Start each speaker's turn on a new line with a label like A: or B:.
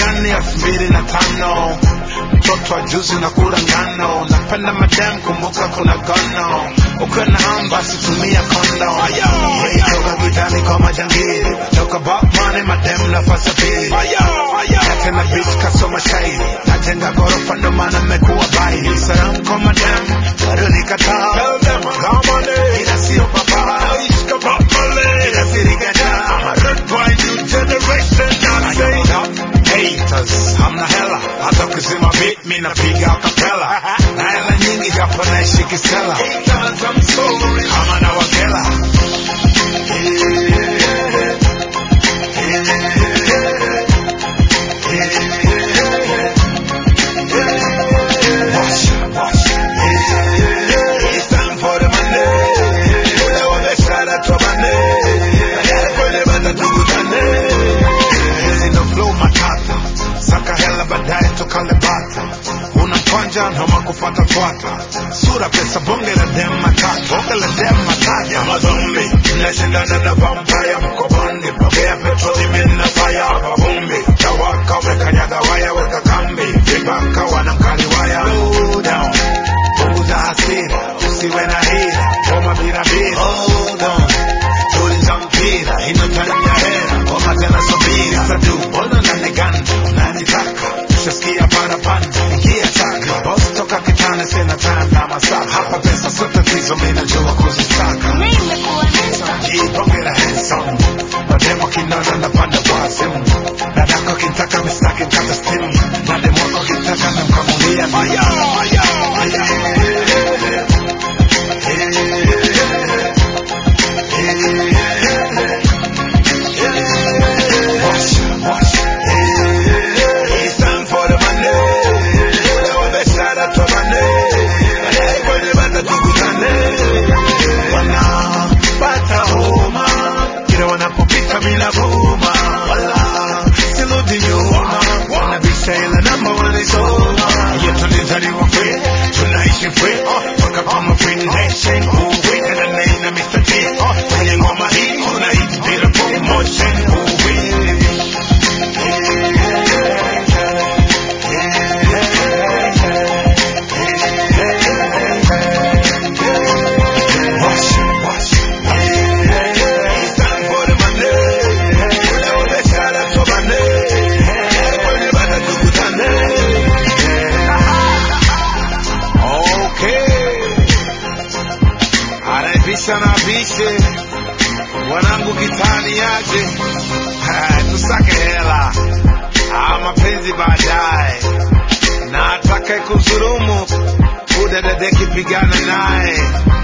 A: gani elfu mbili na tano mtoto wa juzi na kula ngano napenda madam kumbuka kuna gono ukiwa na hamu basi tumia kondo Hey, toka gitani kwa majangili toka botmani madam nafasi ya pili na tena bitch kasoma shairi najenga gorofa ndo maana mmekuwa bai salamu kwa madam bado nikataa ila sio baba ila sirigata haters hamna hela hata ukizima beat mi napiga kapela na hela nyingi japo naishi kisela kama na wagela Washa, washa. It's time for the money. Ule wameshara tobane. Baadaye kwenye bata tukutane. Hizi ndo flow matata. Saka hela baadaye tukale bata. Una mkwanja noma kufata twata. Sura pesa bonge la dem matata. Bonge la dem matata. Mazombi. Mnashindana na vampire mko bondi. Pokea petroli mina fire. Vumbi. Tawaka wekanyaga waya weka kambi. Vibaka wanamkali waya. Slow down. Punguza hasira. Usiwe na hila. Goma bila bila. Hold on. Tuliza mpira. Ino time ya hera. Goma tena subiri. Sadu. Mbona unaniganda? Unanitaka. Ushasikia parapanda. Ingia taka. Boss toka kitani sina time na masaa. Hapa pesa sio tatizo mimi najua kuzisaka. Jipongera handsome. Mademo kinona napanda kwa simu. Dadako kintaka mistaki mkata stimu. Na demo wako kintaka namkamulia maya. Maya. Maya. Washa, washa. It's time for the money. Ule wameshara tobane. Baadaye kwenye bata tukutane. Wanapata homa kila wanapopita bila vuma, wala sirudi nyuma, wanabisha ile namba walisoma. Yetu tulizaliwa free, tunaishi free, oh, mpaka kama free nation, uwi na name na Mr. T, oh, kwenye ngoma hii kuna hit bila promotion, uwi. Washa, washa. It's time for the money. Ule wameshara tobane. Kwenye bata tukutane. Okay. Anaibisha na abishe. Wanangu kitani yaje. Ha, Tusake hela. Ah, mapenzi baadaye. Na atakaye kuzurumu udadadeki pigana naye